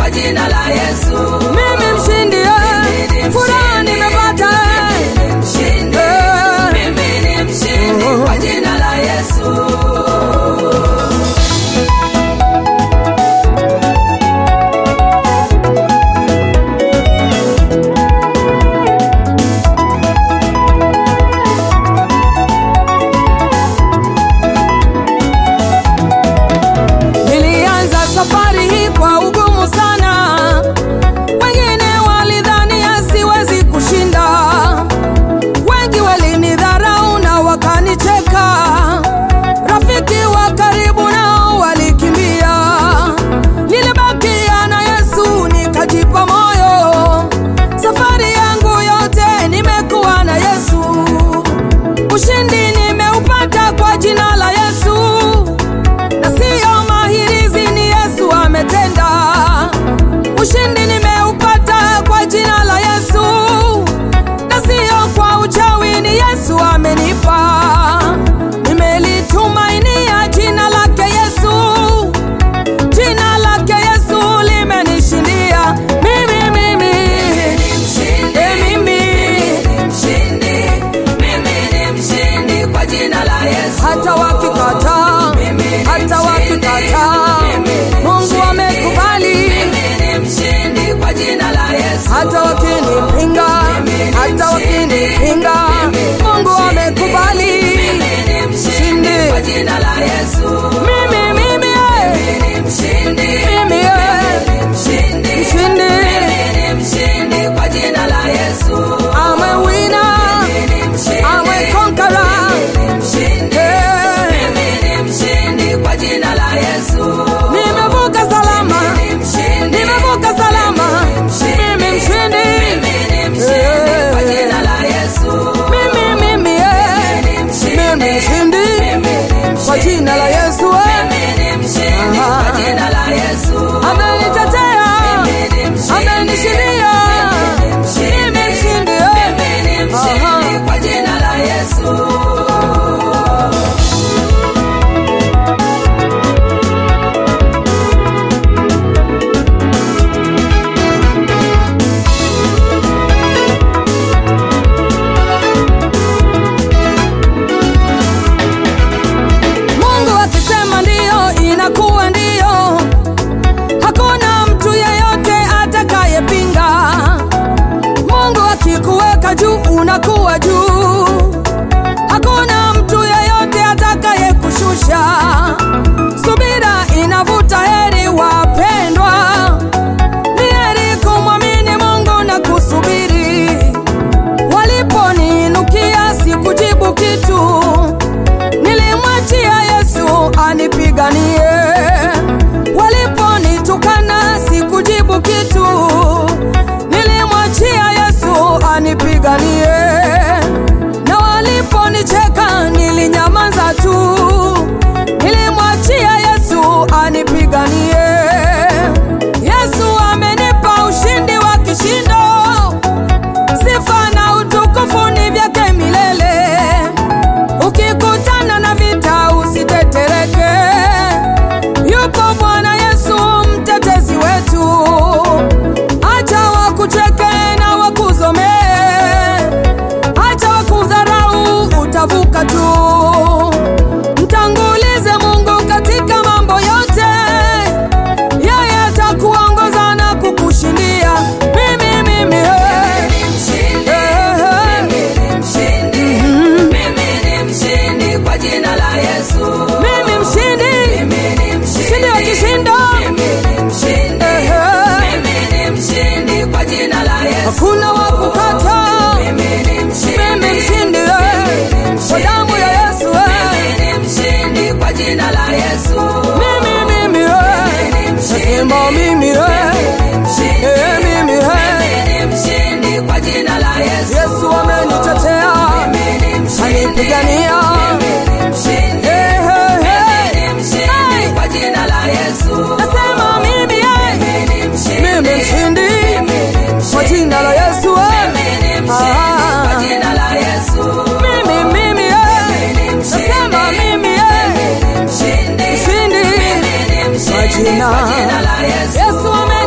kwa jina la Yesu. mimi mshindi eh. furaha nimepata eh. Mshindi, Eh. mimi ni mshindi kwa jina la Yesu. Nilianza safari hii kwa ugumu sana, wengine walidhani siwezi kushinda, wengi walinidharau na wakanicheka, rafiki wa karibu nao walikimbia. Nilibakia na Yesu nikajipa moyo, safari yangu yote nimekuwa na Yesu, ushindi nimeupata kwa jina la Yesu na siyo mahirizi, ni Yesu ametenda. Ushindi nimeupata kwa jina la Yesu, na siyo kwa uchawi, ni Yesu amenipa. Nimelitumainia jina lake Yesu, jina lake Yesu limenishindia mimi, mimi, Mshindi, e mimi, mshindi, mimi ni mshindi kwa jina la Yesu. hata wakikataa, hata wakikataa, Mungu amekubali. Mimi ni mshindi kwa jina la Yesu. hata wakinipinga, hata wakinipinga, Mungu amekubali. Mimi ni mshindi kwa jina la Yesu. Mimi, mimi, eh, Mimi ni mshindi, mimi, eh, mshindi, mshindi, mimi ni mshindi kwa jina la Yesu. I'm a winner, Mimi ni mshindi, I'm a conqueror. mshindi, Eh, mimi ni mshindi kwa jina la Yesu. nimevuka salama, Mimi ni mshindi, nimevuka salama, mimi mshindi. mimi ni mshindi kwa jina la Yesu. Mimi, mimi, eh, mimi mshindi kwa jina la Yesu. eh. Mimi ni mshindi kwa jina la Yesu. Amenitetea, amenishindia, mimi mshindi. eh. Mimi ni mshindi kwa jina la Yesu. Mungu akisema ndiyo, inakuwa ndiyo. Hakuna mtu yeyote atakayepinga. Mungu akikuweka juu, unakuwa juu. Hakuna mtu yeyote atakayekushusha. Subira inavuta heri, wapendwa. Ni heri kumwamini Mungu na kusubiri. Waliponiinukia sikujibu kitu nilimwachia Yesu anipiganie. Waliponitukana sikujibu kitu, nilimwachia Yesu anipiganie. Na waliponicheka nilinyamaza tu, nilimwachia Yesu anipiganie. Yesu amenipa ushindi wa kishindo, sifa na utukufu ni vyake milele. Ukikutana na vita usitetereke, yupo Bwana Yesu mtetezi wetu. Acha wakucheke na wakuzomee, acha wakudharau, utavuka tu. Mtangulize Mungu katika mambo yote, yeye atakuongoza na kukushindia. Mimi, mimi, eh. Mshindi, Eh, mimi ni mshindi, mimi ni mshindi kwa jina la Yesu. mimi mshindi, Mimi ni mshindi wa kishindo. Mimi ni mshindi, Eh, mimi ni mshindi kwa jina la Yesu. hakuna wa kukata. Mimi ni mshindi, Mimi mshindi, eh, kwa damu ya Yesu. eh. mimi ni mshindi kwa jina la Yesu. Mimi, mimi, eh, nasema mimi, eh, Mshindi, eh, mimi, eh. mimi ni mshindi kwa jina la Yesu. Yesu amenitetea, Mimi ni mshindi, anipigania. mimi ni mshindi, Eh, eh, eh. mimi ni mshindi kwa jina la Yesu. Nasema mimi, eh, Mimi ni mshindi, mimi mshindi mimi ni kwa mshindi, jina la Yesu. eh. mimi ni mshindi kwa Ah. jina la Yesu. Mimi, mimi, eh, nasema mimi, eh, Mshindi, mshindi mimi ni mshindi jina kwa jina la Yesu. Yesu ame